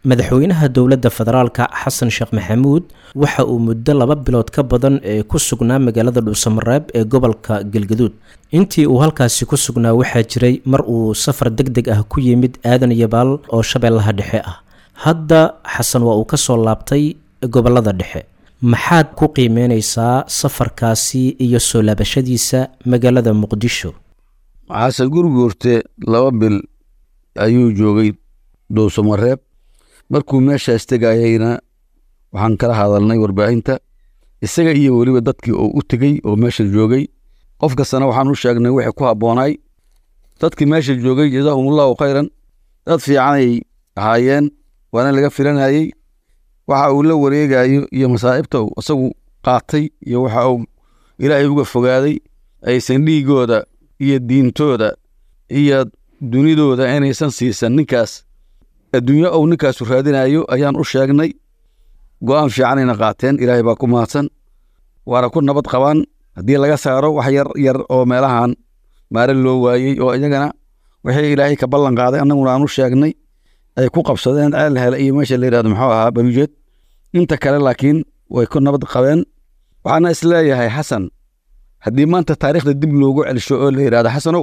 madaxweynaha dowladda federaalka xasan sheekh maxamuud waxa uu muddo laba bilood ka badan ee ku sugnaa magaalada dhuusamareeb ee gobolka galgaduud intii uu halkaasi ku sugnaa waxaa jiray mar uu safar deg deg ah ku yimid aadan yabaal oo shabeellaha dhexe ah hadda xasan waa uu ka soo laabtay gobolada dhexe maxaad ku qiimeyneysaa safarkaasi iyo soo laabashadiisa magaalada muqdisho xasan gurguurte laba bil ayuu joogay dhuusamareeb markuu meeshaas tegayayna waxaan kala hadalnay warbaahinta isaga iyo weliba dadkii oo u tegey oo meesha joogay qof kastana waxaan u sheegnay wixii ku habboonaay dadkii meesha joogay jazaahumullahu khayran dad fiicanay ahaayeen waana laga filanayey waxa uu la wareegayo iyo masaa'ibta uu isagu qaatay iyo waxa uu ilaahay uga fogaaday aysan dhiigooda iyo diintooda iyo dunidooda inaysan siisan ninkaas adduunyo ou ninkaasu raadinayo ayaan u sheegnay go'aan fiicanayna qaateen ilaahay baa ku mahadsan waana ku nabad qabaan haddii laga saaro wax yar yar oo meelahan maare loo waayey oo iyagana wixii ilaahay ka ballan qaaday annaguna aan u sheegnay ay ku qabsadeen ceel hele iyo meesha la yidhahdo muxuu ahaa barujeed inta kale laakiin way ku nabad qabeen waxaana isleeyahay xasan haddii maanta taariikhda dib loogu celsho oo la yidhahdo xasanow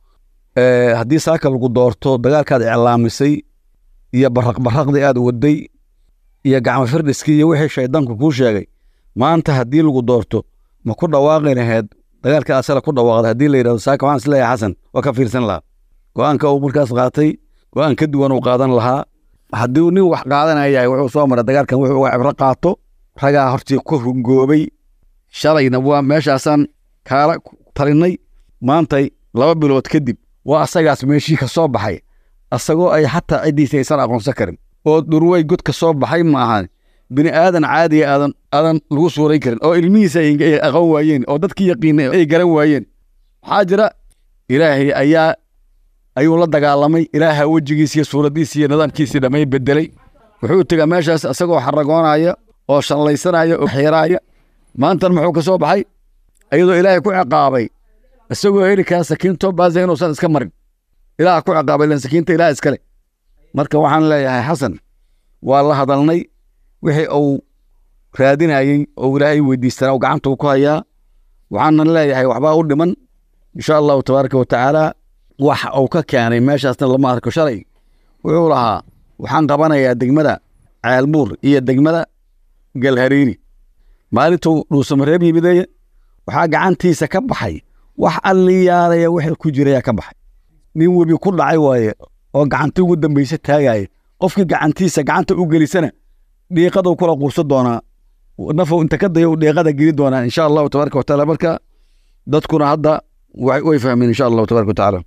haddii saaka lagu doorto dagaalkaad iclaamisay iyo baraqbaraqdii aad waday iyo gacmo firdhiskii iyo wixii shaydaanku kuu sheegay maanta haddii lagu doorto ma ku dhawaaqi laheed dagaalka asala ku dhawaaqday haddii la yidhahdo saaka waxaan isleeyahay xasan waa ka fiirsan lahaa go'aanka uu markaas qaatay go'aan ka duwan uu qaadan lahaa haddii nin wax qaadanaya yahay wuxuu soo maray dagaalkan wuxuu uga cibro qaato ragaa hortii ku hungoobay shalayna waa meeshaasaan kaala talinay maantay laba bilood kadib waa asagaas meeshii ka soo baxay asagoo ay xataa ciddiisa aysan aqoonsan karin oo dhurwey god ka soo baxay ma ahan bini aadan caadiya aadan aadan lagu suuray karin oo ilmihiisa ay aqoon waayeen oo dadkii yaqiinay ay garan waayeen waxaa jira ilaahay ayaa ayuu la dagaalamay ilaaha wejigiisa iyo suuraddiisa iyo nidaamkiisii dhammay bedelay wuxuu tegaa meeshaas isagoo xaragoonaya oo shallaysanaya oo xiiraaya maantan muxuu ka soo baxay iyadoo ilaahay ku ciqaabay isagoo heli kara sakiinto baasa inuusan iska marin ilaah ku ciqaabay len sakiinta ilaah iskale marka waxaan leeyahay xasan waa la hadalnay wixii uu raadinayey oo ilaahay weydiistanaa uu gacanta ku hayaa waxaanan leeyahay waxbaa u dhiman insha allahu tabaaraka wa tacaala wax uu ka keenay meeshaasna lama arko shalay wuxuu lahaa waxaan qabanayaa degmada ceelbuur iyo degmada galhariiri maalintuu dhuusamareeb yimideye waxaa gacantiisa ka baxay wax alliyaalaya wixii ku jiraya ka baxay nin webi ku dhacay waaye oo gacanti ugu dambaysa taagaya qofkii gacantiisa gacanta u gelisana dhiiqaduu kula quursan doonaa nafow inta ka daya dhiiqada geli doonaa insha allahu tabaaraka watacaala marka dadkuna hadda way fahmeen insha allahu tabaaraka watacaala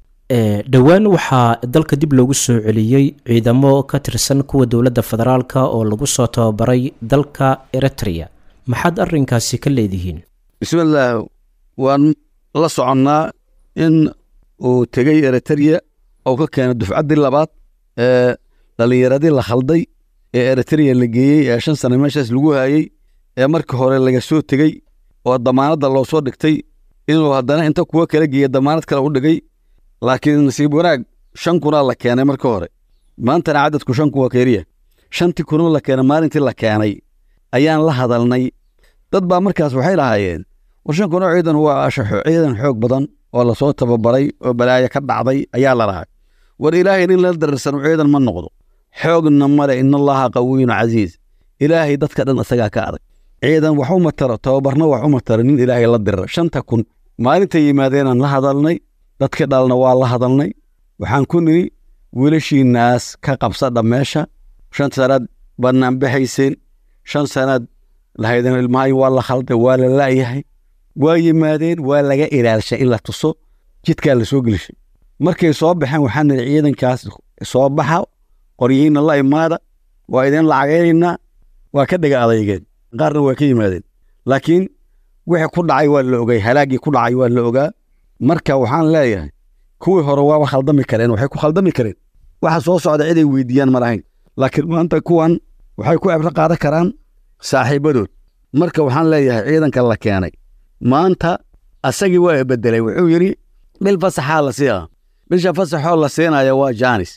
dhowaan waxaa dalka dib loogu soo celiyey ciidamo ka tirsan kuwa dowladda federaalka oo lagu soo tababaray dalka eritrea maxaad arrinkaasi ka leedihiin bismillaah waan la soconnaa in uu tegey eritrea oo ka keenay dufcaddii labaad ee dhallinyaradii la khalday ee eritrea la geeyey ee shan sane meeshaas lagu haayey ee markii hore laga soo tegey oo damaanadda loo soo dhigtay inuu haddana inta kuwa kala geeya damaanad kale u dhigay laakiin nasiib wanaag shan kunaa la keenay marka hore maantana cadadku shan kun waa keliya shantii kunoo la keenay maalintii la keenay ayaan la hadalnay dad baa markaas waxay lahaayeen war shan kunoo ciidan waa ashaxo ciidan xoog badan oo lasoo tababaray oo balaayo ka dhacday ayaa la lahay war ilaahay nin la dararsano ciidan ma noqdo xoogna male inallaha qawiyun casiiz ilaahay dadka dhan isagaa ka adag ciidan wax uma taro tababarna wax uma taro nin ilaahay la dirira shanta kun maalintay yimaadeenaan la hadalnay dadkii dhalna waa la hadalnay waxaan ku nidhi wiilashiinnaas ka qabsadha meesha shan sanaad bannaan baxayseen shan sanaad lahaydeen ilmahay waa la khalday waa la la'yahay waa yimaadeen waa laga ilaalshay in la tuso jidkaa la soo gelishay markay soo baxeen waxaan nidhi ciidankaas soo baxa qoryihiinna la imaada waa idin lacagaynaynaa waa ka dhega adeygeen qaarna waa ka yimaadeen laakiin wixii ku dhacay waa la ogay halaaggii ku dhacay waa la ogaa marka waxaan leeyahay kuwii hore waaba khaldami kareen waxay ku khaldami kareen waxa soo socda ciday weydiiyaan ma lahayn laakiin maanta kuwan waxay ku cibro qaadan karaan saaxiibadood marka waxaan leeyahay ciidanka la keenay maanta asagii waa bedelay wuxuu yidhi bil fasaxaa la siiyaa bisha fasaxoo la siinaya waa jaanis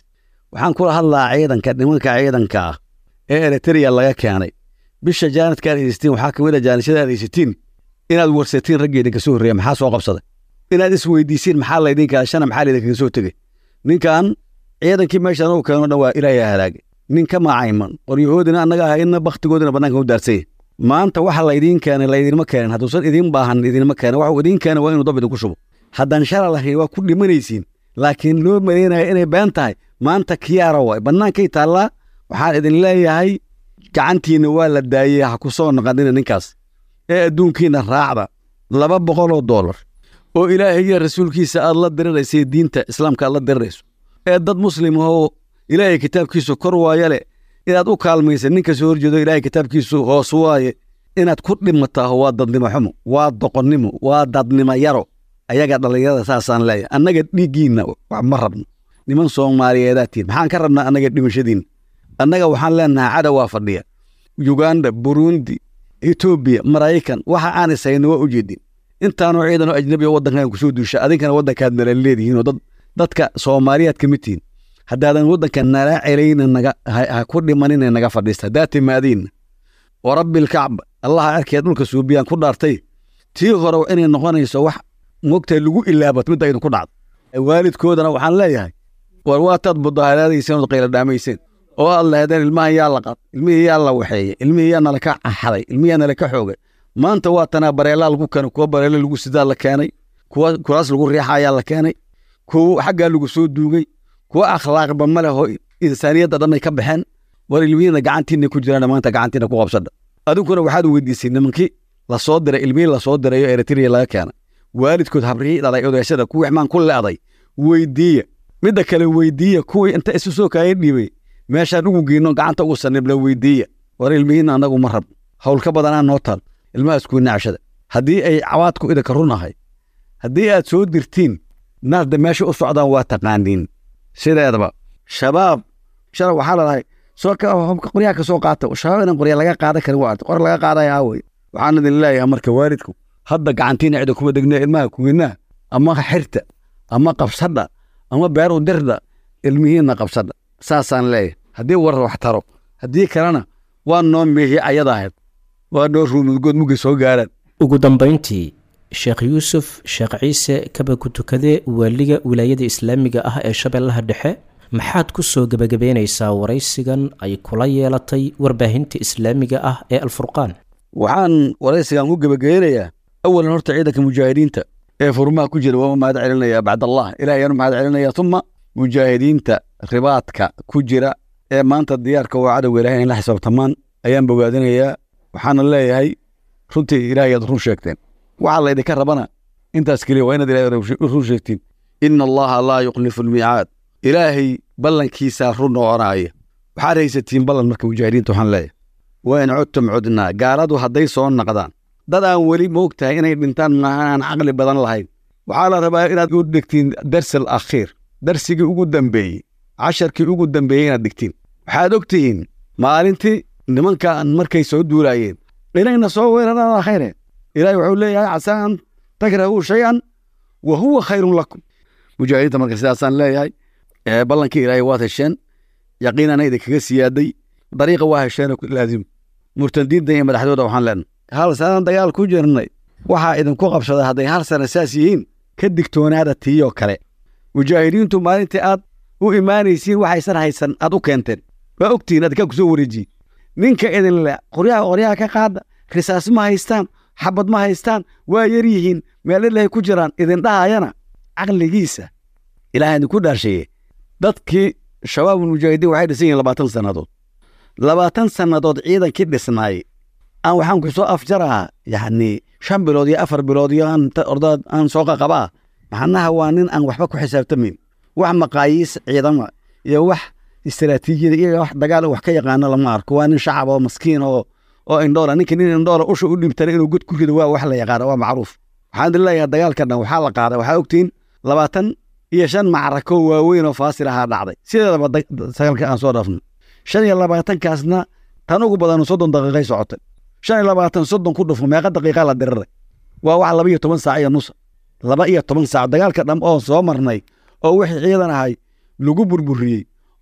waxaan kula hadlaa ciidanka nimanka ciidanka ah ee eritrea laga keenay bisha jaanadka aad haysatiin waxaa kamid a jaanishada aad haysatiin inaad warsatiin raggii idinka soo horreeya maxaa soo qabsaday inaad isweydiisiin maxaa laydinka shana maxaa laydinkaga soo tegey ninkan ciidankii meeshaan uu keeno dhan waa ilaahay halaagay nin ka macayman qoryahoodina annaga ahayna bakhtigoodina bannaanka u daarsanya maanta waxa laydiin keenay laydinma keenin hadduusan idiin baahan idinma keenin waxuu idiin keenay waa inuu dab idinku shubo haddaan shala lahayn waa ku dhimanaysiin laakiin loo malaynaya inay been tahay maanta kiyaara waay bannaankay taallaa waxaan idin leeyahay gacantiinna waa la daayey ha ku soo naqanina ninkaas ee adduunkiina raacda laba boqoloo doolar oo ilaahay iyo rasuulkiisa aad la diriraysay diinta islaamka aad la dirirayso ee dad muslim ahoo ilaahay kitaabkiisu kor waaya leh inaad u kaalmaysa ninka soo horjeedo ilaahay kitaabkiisu hoos waaye inaad ku dhimataa waa dadnimo xumo waa doqonnimo waa dadnimo yaro ayaga dhallinyarada saasaan leeyahay annaga dhiiggiinna wax ma rabno niman soomaaliyeedaatiin maxaan ka rabnaa annaga dhimashadiinna annaga waxaan leenahay cadowaa fadhiya yuganda burundi etoobiya maraykan waxa aan ishayno waa ujeedin intaanoo ciidanoo ajnabi oo waddankan kusoo duusha adinkana waddankaad nala leedihiinoo dad dadka soomaaliyaad ka mid tihiin haddaadan waddanka nala celayna naga ha ku dhimanina naga fadhiista haddaa timaadiinna wa rabbilkacba allaha cerkeed dhulka suubiyaan ku dhaartay tii hore inay noqonayso wax mogtahay lagu ilaabat midda idinku dhacdo waalidkoodana waxaan leeyahay war waataad mudaaharaadayseen ood qayla dhaamayseen oo aad lahaydeen ilmahan yaa la qad ilmihii yaa la waxeeyey ilmihii yaa nala ka xaday ilmihii yaa nala ka xoogay maanta waa tanaa bareelaa lagu keenay kuwa bareele lagu sidaa la keenay kuwa kuraas lagu riixa ayaa la keenay kuwa xaggaa lagu soo duugay kuwa akhlaaqba ma leh oo insaaniyadda dhan ay ka baxeen war ilmihiina gacantiina ku jiraan maanta gacantiina ku qabsadha adinkuna waxaad weydiisay nimankii lasoo diray ilmihii lasoo diray oo eritrea laga keenay waalidkood habrihii dhalay odaashada kuwii xmaan ku leeday weydiiya midda kale weydiiya kuwii inta isu soo kaaya dhiibay meeshaan ugu geyno gacanta ugu sanibla weydiiya war ilmihiina annagu ma rabno hawl ka badanaa noo taal ilmahaas kuwi nacshada haddii ay cawaadku idinka run ahay haddii aad soo dirtiin naasda meesha u socdaan waa taqaaniin sideedaba shabaab shala waxaa ladahay soo qoryaha ka soo qaata shabaab inaan qorya laga qaadan karin waa qor laga qaadaya aawey waxaan idin leeyahay marka waalidku hadda gacantiina cida kuma degna ilmaha kuwinaa ama xirta ama qabsadha ama beer u dirda ilmihiinna qabsadha saasaan leeyahay haddii war wax taro haddii kalena waa noo meehi ayada ahayd waa noo ruumudgood mugay soo gaaraan ugu dambayntii sheekh yuusuf sheekh ciise kaba ku tukade waaliga wilaayada islaamiga ah ee shabeellaha dhexe maxaad ku soo gebagabeynaysaa waraysigan ay kula yeelatay warbaahinta islaamiga ah ee alfurqaan waxaan waraysigan ku gebageynayaa awalan horta ciidanka mujaahidiinta ee furmaha ku jira waa mahad celinaya bacdallah ilaahayaan mahad celinaya uma mujaahidiinta ribaadka ku jira ee maanta diyaarka waa cadowga ilahay in la xisaabtamaan ayaan bogaadinayaa waxaana leeyahay runtii ilaahay aad run sheegteen waxaa laydinka rabana intaas keliya waa inaad ilahay run sheegtiin ina allaha laa yukhlifu almiicaad ilaahay ballankiisaa run noqonaaya waxaad haysatiin ballan marka mujaahidiinta waxaan leeyahay waa in codtum codnaa gaaladu hadday soo naqdaan dad aan weli moogtahay inay dhintaan maahan aan caqli badan lahayn waxaa la rabaa inaad u dhigtiin darsal akhiir darsigii ugu dambeeyey casharkii ugu dambeeyey inaad dhigtiin waxaad og tihiin maalintii nimankan markay soo duulaayeen inayna soo weeraraan khayre ilaahay wuxuu leeyahay casaa an takrahuu shay-an wa huwa khayrun lakum mujaahidiinta marka sidaasaan leeyahay ballankii ilaahay waad hesheen yaqiinana idinkaga siyaaday dariiqa waa hesheen laazim murtadiinta iyo madaxdooda waxaan leenahay hal sanaan dagaal ku jirnay waxaa idinku qabsaday hadday hal sana saas yihiin ka digtoonaada tiiyoo kale mujaahidiintu maalintii aad u imaanaysiin waxaysan haysan aad u keenteen waa ogtihiin adkaa ku soo wareejiye ninka idin le qoryaha qoryaha ka qaada risaas ma haystaan xabad ma haystaan waa yar yihiin meel ilahay ku jiraan idin dhahayana caqligiisa ilaah idinku dhaarsheeye dadkii shabaabul mujaahidiin waxay dhisan yihiin labaatan sannadood labaatan sannadood ciidankii dhisnaay aan waxaan ku soo afjarahaa yacni shan bilood iyo afar bilood iyo aan ordaad aan soo qaqabaa macnaha waa nin aan waxba ku xisaabtamayn wax maqaayiis ciidama iyo wax istaraatiijiyada iyo wax dagaal wax ka yaqaano lama arko waa nin shacab oo maskiin oo oo indhoola ninka nin indhoola usha u dhibtana inuu god ku rido waa wax la yaqaano waa macruuf waxaan idin leeyahay dagaalka dhan waxaa la qaaday waxaa ogtiin labaatan iyo shan macrako waaweyn oo faasil ahaa dhacday sideedaba sagaalka aan soo dhaafno shan iyo labaatankaasna tan ugu badan soddon daqiiqay socotay shan iyo labaatan soddon ku dhufo meeqa daqiiqa la diriray waa wax laba iyo toban saac iyo nusa laba iyo toban saac dagaalka dham oo soo marnay oo wixii ciidan ahay lagu burburiyey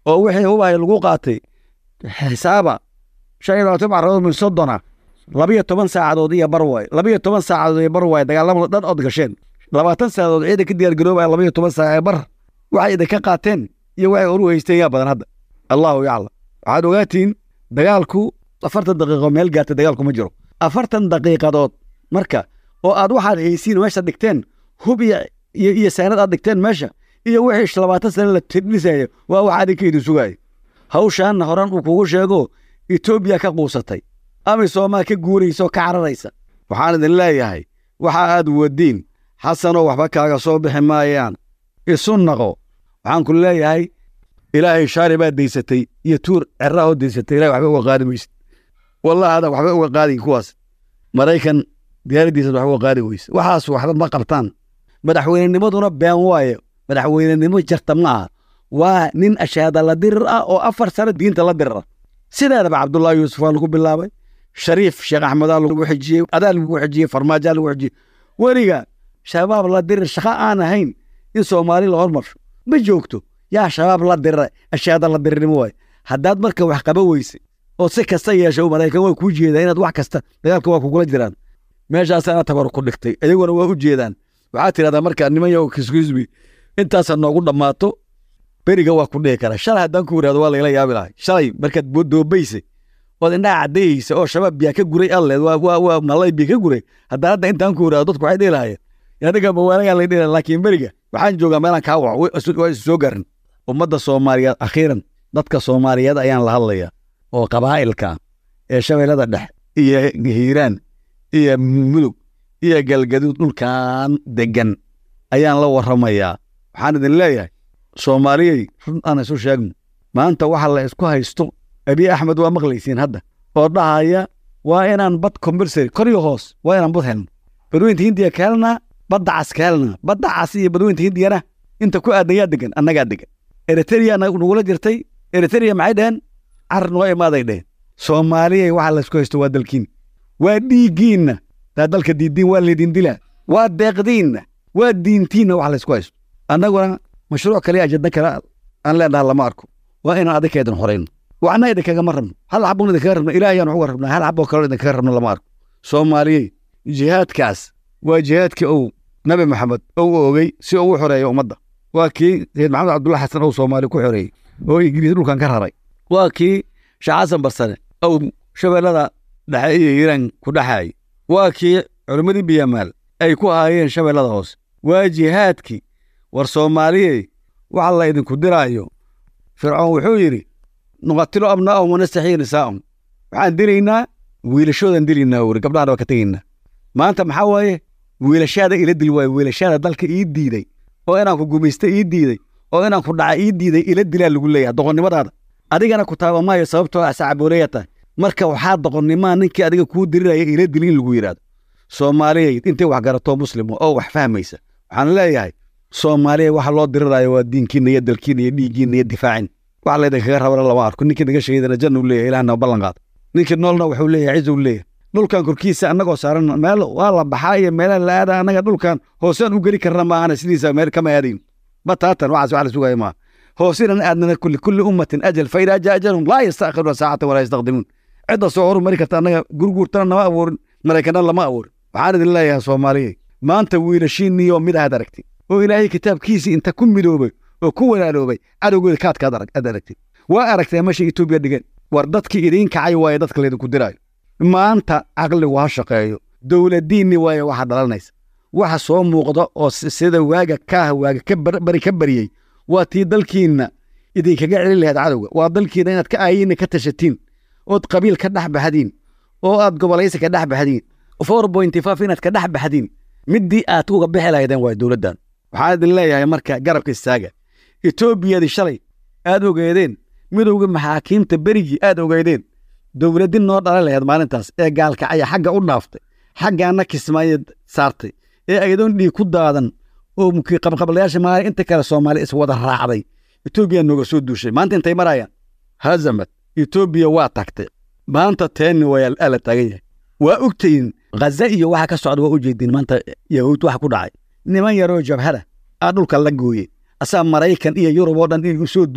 oo wixii hubaya lagu qaatay xisaaba shan iyo labaatan macradood min soddona labiyo toban saacadood iyo bar waay labiyo toban saacadood iyo bar waay dagaalamada dhan ood gasheen labaatan saacadood ciidan ka diyaar garoobaya labiyo toban saac ee bar waxay idinka qaateen iyo waxay oru haysteen yaa badan hadda allahu yaclam waxaad ogaatiin dagaalku afartan daqiiqo meel gaarta dagaalku ma jiro afartan daqiiqadood marka oo aad waxaad haysiin meesha dhigteen hub iyo iyo iyo saanad aad dhigteen meesha iyo wixii labaatan sane la tidhisayo waa wax adinka idin sugaaya hawshaanna horan uu kugu sheego etoobiya ka quusatay amisoomaa ka guuraysa oo ka cararaysa waxaan idin leeyahay waxa aad wadiin xasanoo waxba kaaga soo bixi maayaan isu naqo waxaan ku leeyahay ilaahay shaari baad daysatay iyo tuur cerraahoo daysatay ilahay waxba uga qaadi maysid wallahi adan waxba uga qaadin kuwaas maraykan diyaaraddiisad waxba uga qaadi weyse waxaas waxba ma qabtaan madaxweynenimaduna been waaye madaxweynenimo jarta ma aha waa nin ashaada la dirir ah oo afar sano diinta la dirira sideedaba cabdullaahi yuusuf waa lagu bilaabay shariif sheekh axmedaa lagu xijiyey adaa lagu xijiyey farmaajaa lagu xijiyey weliga shabaab la dirir shaqo aan ahayn in soomaali la hormarsho ma joogto yaa shabaab la dirira ashaada la dirirnimo waaye haddaad marka wax qaba weyse oo si kasta yeesho maraykan waa kuu jeedaa inaad wax kasta dagaalka waa kugula jiraan meeshaasaana tabar ku dhigtay iyaguna waa u jeedaan waxaad tidhahdaa marka niman yow kiskusbi intaasa noogu dhammaato beriga waa ku dhihi kara shalay haddaan ku yidhahdo waa layla yaabi lahay shalay markaad doobaysay ood indhaha caddayeysa oo shabaab biyaa ka guray alleed waa waa waa malay biya ka guray haddaan hadda intaan ku yidhahdo dadku waxay dhihi lahayeen aniga mawaanagaa lay dhihi laakiin beriga waxaan joogaa meelaan kaa waco waa isu soo garin ummadda soomaaliyeed akhiiran dadka soomaaliyeed ayaan la hadlayaa oo qabaa'ilka ee shabeellada dhex iyo hiiraan iyo mudug iyo galgaduud dhulkan deggan ayaan la warramayaa waxaan idin leeyahay soomaaliyey run aan isu sheegno maanta waxa la isku haysto abiy axmed waa maqlaysiin hadda oo dhahaya waa inaan bad combersary kor iyo hoos waa inaan bad helno badweynta hindiya ka helnaa badda cas ka helnaa badda cas iyo badweynta hindiyana inta ku aadan yaa degan annagaa degan eritrea nagula jirtay eritrea maxay dheheen car noo imaaday dheheen soomaaliyey waxa la isku haysto waa dalkiin waa dhiiggiinna daa dalka diidiin waa laydin dilaa waa deeqdiinna waa diintiinna wax laysku haysto annaguna mashruuc kale ajadna kale aan leenaha lama arko waa inaan adinka idin horayno waxna idinkagama rabno hal xabun idinkaga rabno ilaah ayaan uga rabnaa hal xaboo kaleo idinkaga rabno lama arko soomaaliyey jihaadkaas waa jihaadkii uu nabi maxamed ou ogey si uu u xoreeyo ummadda waa kii sayid maxamed cabdulla xasan ou soomaali ku xoreeyey oo ingiriis dhulkan ka raray waa kii sheekh xasan barsane ou shabeellada dhexe iyo hiiraan ku dhexaayey waa kii culimmadii biyamaal ay ku ahaayeen shabeellada hoose waa jihaadkii war soomaaliyey waxa la idinku diraayo fircoon wuxuu yidhi nuqatilo abnaa'ahum wanastaxiyi nisaa'ahum waxaan dilaynaa wiilashoodan dilaynaa wuri gabdhahana waa ka tegaynaa maanta maxaa waaye wiilashaada ila dil waaye wiilashaada dalka ii diiday oo inaan ku gumaysta ii diiday oo inaan ku dhaca ii diiday ila dilaa lagu leeyahay doqonnimadaada adigana ku taaba maayo sababtoo ah sacabooleya tahay marka waxaa doqonnimaa ninkii adiga kuu diriraya ila dil in lagu yidhaahdo soomaaliyey intay wax garatoo muslima oo wax fahmaysa waxaan leeyahay soomaaliya waxa loo diriraayo waa diinkiina iyo dalkiina iyo dhiiggiina iyo difaacin wax laydinkaga rabana lama arko ninkii naga shahiidana janna u leeyahay ilahna ballan qaada ninkii noolna wuxuu leeyahay ciz uu leeyahay dhulkan korkiisa annagoo saaran meel waa la baxaa iyo meelaha la aada annaga dhulkan hoosaan u geli karna maahana sidiisa meel kama aadayn bataatan waxaas wax la sugaya maaha hoosinan aadnana kulli kulli ummatin ajal fa idaa jaa ajalhum laa yastaakhiruna saacatan walaa yastaqdimuun cidda soo horumari karta annaga gurguurtana nama abuurin maraykanna lama abuurin waxaan idin leeyahay soomaaliyey maanta wiilashiinniyo mid ahaad aragtid oo ilaahay kitaabkiisii inta ku midoobay oo ku walaaloobay cadowgooda kaadkaad aad aragtid waa aragtee meesha etoobiya dhigeen war dadkii idiin kacay waaye dadka laydinku diraayo maanta caqligu ha shaqeeyo dowladiinni waaye waxa dhalanaysa waxa soo muuqda oo sida waaga kaah waaga ka bari ka bariyey waa tii dalkiinna idinkaga celin lahayd cadowga waa dalkiinna inaad ka aayiinna ka tashatiin ood qabiil ka dhex baxdiin oo aad gobolaysi ka dhex baxdiin four pointy five inaad ka dhex baxdiin middii aad uga bixi lahaydeen waa dowladdan waxaan idin leeyahay marka garabka istaaga etoobiyadii shalay aad ogeedeen midowga maxaakiimta berigii aad ogeedeen dowladdi noo dhalan lahayd maalintaas ee gaalkacaya xagga u dhaaftay xaggaana kismaayo saartay ee ayadoon dhiig ku daadan oo qabqablayaasha maalin inta kale soomaali iswada raacday etoobiya nooga soo duushay maanta intay marayaan hazamad etoobiya waa tagtay maanta teenni waa la taagan yahay waa ogtayin ghaza iyo waxa ka socda waa u jeediin maanta yahuud waxa ku dhacay niman yaroo jabhada aa dhulka la gooye asaa maraykan iyo yurub oo dhan inay u soo duulaan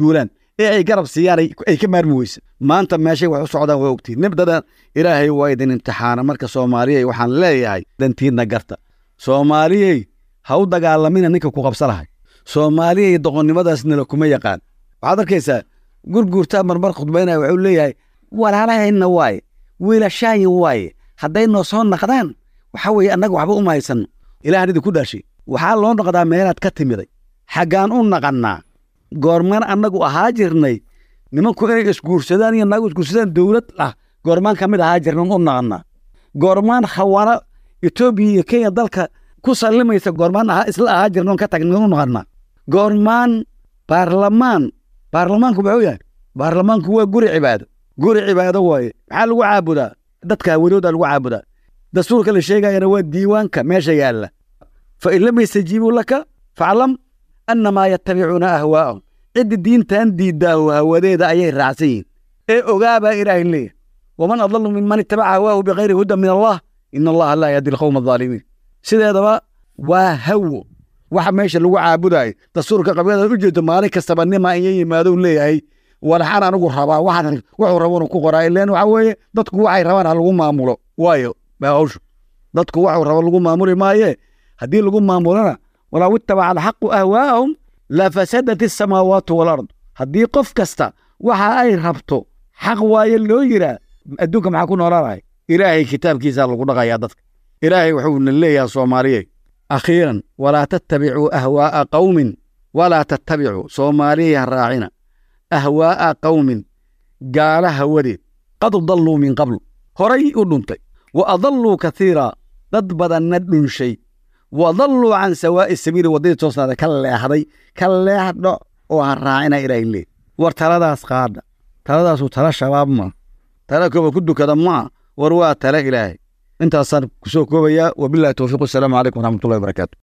ee ay garab siiyaan ay ka maarmi weysa maanta meeshay wax u socdaan waa ogtiin nibdadan ilaahay waa idin imtixaana marka soomaaliyey waxaan leeyahay dantiidna garta soomaaliyey ha u dagaalamina ninka ku qabsa lahay soomaaliyey doqonnimadaasnala kuma yaqaan waxaad arkaysaa gurguurtaa marmar khudbaynaya wuxuu leeyahay walaalahayna waaye wiilashaayin waaye hadday noo soo naqdaan waxa weeye annaga waxba uma haysanno ilahan idinku dhaashay waxaa loo noqdaa meelaad ka timiday xaggaan u naqannaa goormaan annagu ahaa jirnay nimanku inay isguursadaan iyo naagu isguursadaan dowlad ah goormaan ka mid ahaa jirnan u naqannaa goormaan khawaano etoobiya iyo kenya dalka ku sallimaysa goormaan ahaa isla ahaa jirnan ka tagnan u naqannaa goormaan baarlamaan baarlamaanku muxuu yahay baarlamaanku waa guri cibaado guri cibaado waaye maxaa lagu caabudaa dadka hawadooda lagu caabudaa dastuurka la sheegayana waa diiwaanka meesha yaalla fa in lam yastajiibuu laka faclam annamaa yattabicuuna ahwaa'ahum cidda diintan diiddaahu hawadeeda ayay raacsan yihin ee ogaabaa ilaahay leeyahy waman adallu minman ittabaca hawaahu bikayri hudan min allah ina allaha laa yahdi alqowma adaalimiin sideedaba waa hawo waxa meesha lagu caabudaayo dastuurka qabyadaad u jeedo maalin kastaba nima iyo yimaado leeyahay walaxaan anigu rabaa waxaan wuxuu rabanu ku qoraa ileen waxa weeye dadku waxay rabaan ha lagu maamulo waayo baa hawshu dadku waxuu rabo lagu maamuli maaye haddii lagu maamulona walaw ittabaca alxaqu ahwaa'ahum lafasadat asamaawaatu walard haddii qof kasta waxa ay rabto xaq waaye loo yiraa adduunka maxaa ku noolaanahay ilaahay kitaabkiisaa lagu dhaqayaa dadka ilaahay wuxuuna leeyahay soomaaliye akhiiran walaa tattabicuu ahwaa'a qawmin walaa tattabicuu soomaaliyey ha raacina ahwaa'a qawmin gaala hawadeed qad dalluu min qabl horay u dhuntay wa adalluu kathiira dad badanna dhunshay wa dalluu can sawaa'i sabiili waddadii toosnaada ka leexday ka leexdho oo ha raacina ilaahay leey war taladaas qaadha taladaasu tala shabaab ma tala kooba ku dukada maa war waa tala ilaahay intaasaan ku soo koobayaa wabillahi towfiiq wasalaamu calaykum waraxmatullahi wabarakaatu